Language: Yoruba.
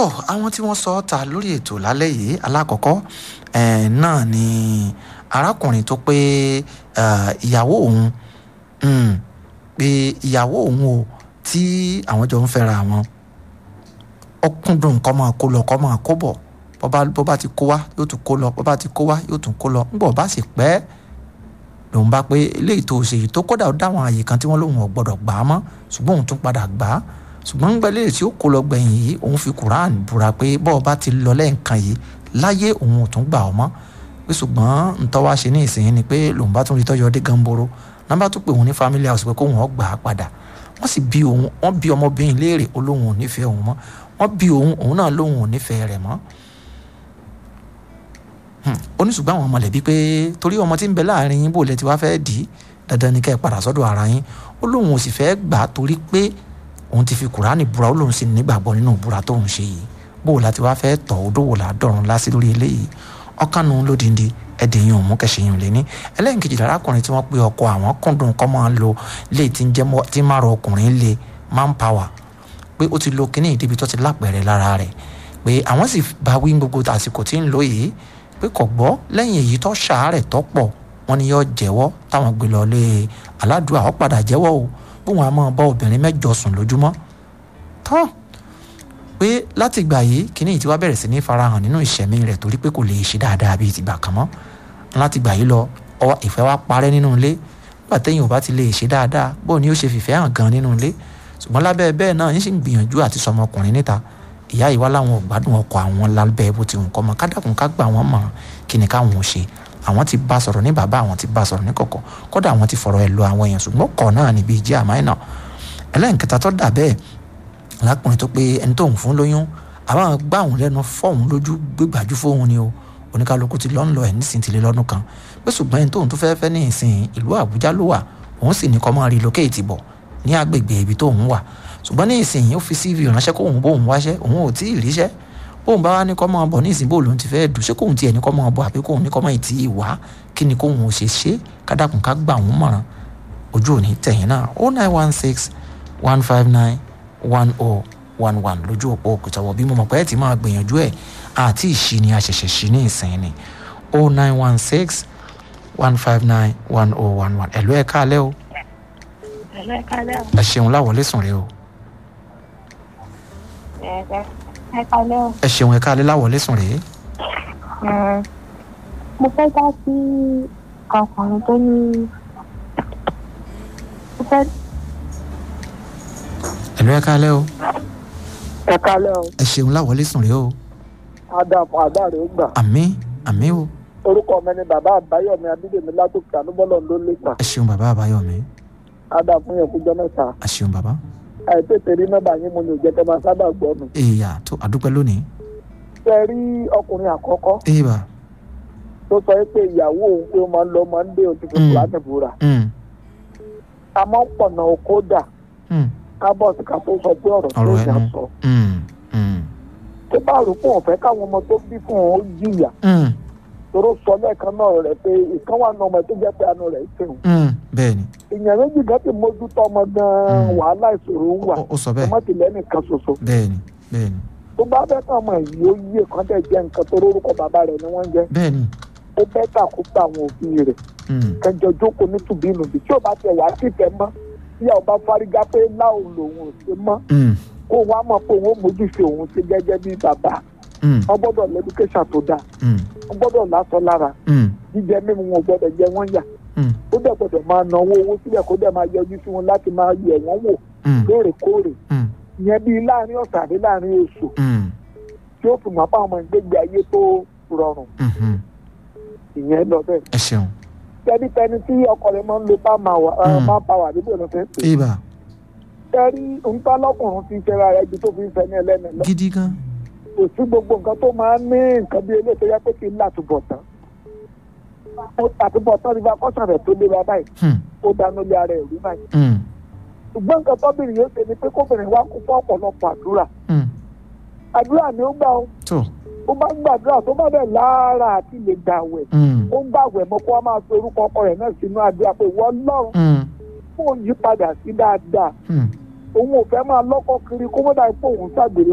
tó àwọn tí wọ́n sọ ọ́ ta lórí ètò lálẹ́ yìí alákọ̀ọ́kọ́ eh, náà ni arákùnrin tó pé eh, ìyàwó òun mm, pé ìyàwó òun o tí àwọn jọ ń fẹ́ra wọn ọkùnrin kọ́ máa kó lọ kọ́ máa kó bọ̀ bó bá ti kó wá yóò tún kó lọ bó bá ti kó wá yóò tún kó lọ ńgbọ̀ bá sì pẹ́ lòun bá pé eléyìí tó ṣe yìí tó kódà ó dáwọn àyè kan tí wọ́n lòun ò gbọ́dọ̀ gbà á mọ́ ṣùgbọ́n òun tún padà gbà á ṣùgbọ́n ń gbẹ́lẹ́ tí ó kó lọ gbẹ̀yìn yìí òun fi Quran búra pé bọ́ọ̀ bá ti lọ lẹ́ẹ̀kan yìí láyé òun ò tún gbà ọ́ mọ́ pé ṣùgbọ́n ntọ́ wá ṣe ní ìsìn ni pé lòun bá tún rí tọ́jú ọdẹ gánboro nọ́mbà tó pè òun ní family house pé kóun ọ̀ gbà á padà wọ́n sì bí òun wọ́n bí ọmọbìnrin léèrè olóhùn ò nífẹ̀ẹ́ òun mọ́ wọ́n bí òun òun náà lóhùn ò nífẹ̀ẹ́ rẹ̀ mọ́ ó ní ṣùgbọ́n àwọn mọ̀lẹ́bí pé torí ọmọ tí ń bẹ láàrin yín bò lẹ ti wá fẹ́ẹ́ dì í dandan ni kẹ́ ẹ padà sọ́dọ̀ ara yín ó lóun ò sì fẹ́ gbà á torí pé òun ti fi kùránì búra ó lóun sì nígbàgbọ́ nínú búra tóun ṣe yìí bó láti wá fẹ́ tọ̀ ó dówó làádọ́rùn lásì lórí eléyìí ọ̀kanu lódìndí ẹ̀dẹ̀yìn òun kẹsìyìn lé ní ẹlẹ́yìnkejì lárákùnrin tí wọ́n pe ọkọ àwọn kúndùn kọ́ máa ń lo lé tí ń jẹ́ tí máa rọ ọkùnrin lé manpower pé ó ti lo kínní ìdíbi tó ti lápẹ̀rẹ̀ lára rẹ̀ pé àwọn sì bá wí gbogbo àsìkò tí ń lò yìí pé kò gbọ́ lẹ́yìn èyí tó ṣàárẹ̀ tó pọ̀ wọ́n ní yóò jẹ́wọ́ táwọn gbé lọ lé aládùúgbò àwọn padà jẹ́wọ́ o bóun á máa bá obìnrin mẹ́jọ sùn lójúmọ́ tán pé láti ìgbà yìí kíní yìí ti wá bẹ̀rẹ̀ sí ní farahàn nínú ìṣẹ̀mí rẹ̀ torí pé kò lè ṣe dáadáa bíi tìgbà kan mọ́ láti ìgbà yìí lọ ọwọ́ ìfẹ́ wa parẹ́ nínú ilé nígbà téèyàn ò bá ti lè ṣe dáadáa bóun ni ó ṣe fìfẹ́ hàn gan nínú ilé ṣùgbọ́n lábẹ́ bẹ́ẹ̀ náà yín sì ń gbìyànjú àti sọmọkùnrin níta ìyá yìí wá láwọn ò gbádùn ọkọ àwọn lábẹ́ bó ti hùn kọ́ mọ́ kádàkùn ká gbà wọ́n mọ̀ kí ni káwọn ò ṣe àwọn ti bá sọ̀rọ̀ ní bàbá àwọn ti bá sọ̀rọ̀ ní kọ̀kọ̀ kódà àwọn ti fọ̀rọ̀ ẹ̀ lọ àwọn èèyàn ṣùgbọ́n kọ̀ náà níbi ìjẹ́ àmáìnà ẹlẹ́nkẹta tó dà bẹ́ẹ̀ lákùnrin tó pé ẹni tóun fún lóyún àwọn gbá òun lẹ́nu fọ́ọ̀hún lójú gbégbájú fóun ni o oníkálukú ti lọ́n lọ ẹ̀ nísìnyí ti lé lọ́dún kan pé ṣùgbọ́n ẹni tóun tó fẹ́ fẹ́ ní ìsìn ìlú Àbújá ló wà òun sì ní kọ́ máa relocate bọ̀ ní agbègbè ibi tóun wà ṣùgbọ́n ní ìsìn ó fi CV ránṣẹ́ kóun bóun wáṣẹ́ òun ò tí ì ríṣẹ́ bóun bá wá ní kọ́ máa bọ̀ ní ìsìn bóun lòun ti fẹ́ dùn ṣé kóun tiẹ̀ ní kọ́ máa bọ̀ àbí kóun ní kọ́ máa tì í wá kí ni kóun ò ṣe ṣe kádàkùn ká gbà wọ́n mọ̀ràn ojú òní tẹ̀yìn náà o nine one six one five nine one oh one one lójú òpó òkútàwọ̀ bí mo mọ̀ pé ẹ ti máa gbìyànjú ẹ̀ àti ìṣí ni a ṣẹ̀ṣẹ̀ ṣí ní ìsìn ni o nine one six one five nine one oh one one ẹ̀lú ẹ̀ káalẹ́ o Ẹ̀lọ́ ẹ̀ka lẹ́wọ̀. ẹ ṣeun láwọlé sùn rẹ o Ẹ̀ka lẹ́wọ̀. ẹ ṣeun ẹ káalẹ́ láwọlé sùn rẹ Mo fẹ́ dá sí ọkùnrin tó ní. Mo fẹ́ ẹ̀lú ẹ̀ káalẹ́ o ẹ kálẹ́ o ẹ ṣeun láwọlé sùn rẹ o adamu adáre ó gbà àmín àmín o orúkọ mi ni bàbá àbáyọmí abídèmí látòkè ànúbọlọ ló lè ta ẹ ṣeun bàbá àbáyọmí adamu yẹn kújọ mẹ́ta ẹ ṣeun bàbá àìtètè rí nọ́mbà yín mo ní òjẹ tẹ máa sábà gbọ́ mi. èèyà tó àdúpẹ́ lónìí ṣe rí ọkùnrin àkọ́kọ́ èèbà tó sọ pé ìyàwó òun pé ó máa ń lọ máa ń dé òtún Mm. fún láti búra mm, àmọ́ pọ̀nà oko dà mm, kábọ̀sì ká tó sọ pé ọ̀rọ̀ tó ọ̀rọ̀ yà ẹnu sọ mm, mm, tó bá rò pé òun fẹ́ káwọn ọmọ tó bí fún òun ó jìyà mm, toró sọ lẹ́ẹ̀kan náà rẹ̀ pé ìkan wà nù ọmọ tó jẹ́ pé àánú rẹ̀ ṣeun mm, bẹ́ẹ̀ ni ìyẹn méjì gan ti mójútó ọmọ gan-an Mm. wàhálà ìṣòro ń wà ó- ó sọ bẹ́ẹ̀ ọmọ tìlẹ́ nìkan ṣoṣo bẹ́ẹ̀ ni bẹ́ẹ̀ ni tó bá fẹ́ kàn mọ̀ yìí ó yí èkán tẹ̀ jẹ́ nǹkan tó lórúkọ bàbá rẹ̀ ni wọ́n ń jẹ́ bẹ́ẹ̀ ni ó bẹ́ tà kó gba àwọn òbí rẹ̀ mm, kẹjọ jókòó ní tùbínú bí tí ò bá tẹ̀ wá sí ìfẹ́ mọ́ tí àwọn bá fárígá pé láò lòun ò ṣe mọ́ mm, kó wá mọ̀ pé òun ó mójúṣe òun ṣe gẹ́gẹ́ bí bàbá mm, wọ́n gbọ́dọ̀ lẹ́dúkẹ́ṣà tó dáa mm, wọ́n gbọ́dọ̀ lásọ lára mm, jíjẹ mímu wọn ò gbọ́dọ̀ jẹ wọ́n yà mm, ó dẹ̀ gbọ́dọ̀ máa náwó owó sílẹ̀ kó dẹ̀ máa yọjú sí wọn láti máa yẹ̀ wọ́n wò mm, lóòrèkóòrè mm, ìyẹn bíi láàrin ọ̀sẹ̀ àbí láàrin oṣù mm, tí ó fi mọ̀ pé àwọn ọmọ ìgbégbé ayé tó rọrùn mhm. ìyẹn lọ bẹ́ẹ̀. ẹ ṣeun tẹnitẹni tí ọkọ rẹ̀ máa ń lo bá máa wà Mm. máa pa wà níbo ló fẹ́ pè é. èèbà tẹ́rí nǹkan lọ́kùnrin fi ṣẹra rẹ̀ ju tó fi ń fẹ́ ní ẹlẹ́ni lọ. gidi gan kò sí gbogbo nǹkan tó máa ń ní nǹkan bí eléyìí tó yẹ pé kí n látúbọ̀ tán. àtúbọ̀ tán ní bá kọ́sàn rẹ̀ tó lé wa báyìí Hmm, ó dánú lé ara ẹ̀ rí báyìí. mm, ṣùgbọ́n nǹkan tọ́bìnrin yóò ṣe ni pé kóbìnrin wá kún fún ọ̀pọ̀lọpọ̀ àdúrà. mm, àdúrà ni ó gbà ó tó ó bá ń gbàdúrà tó bá bẹ̀ lára àti lè gbàwẹ̀ mm, ó ń gbàwẹ̀ mọ́ kó wá máa fi orúkọ ọkọ rẹ̀ náà sínú àdúrà pé wọ́n lọ́run mm, fún òun yí padà sí dáadáa mm. òun ò fẹ́ máa lọ́kọ́ kiri kó mọ́dà pé òun ṣàgbèrè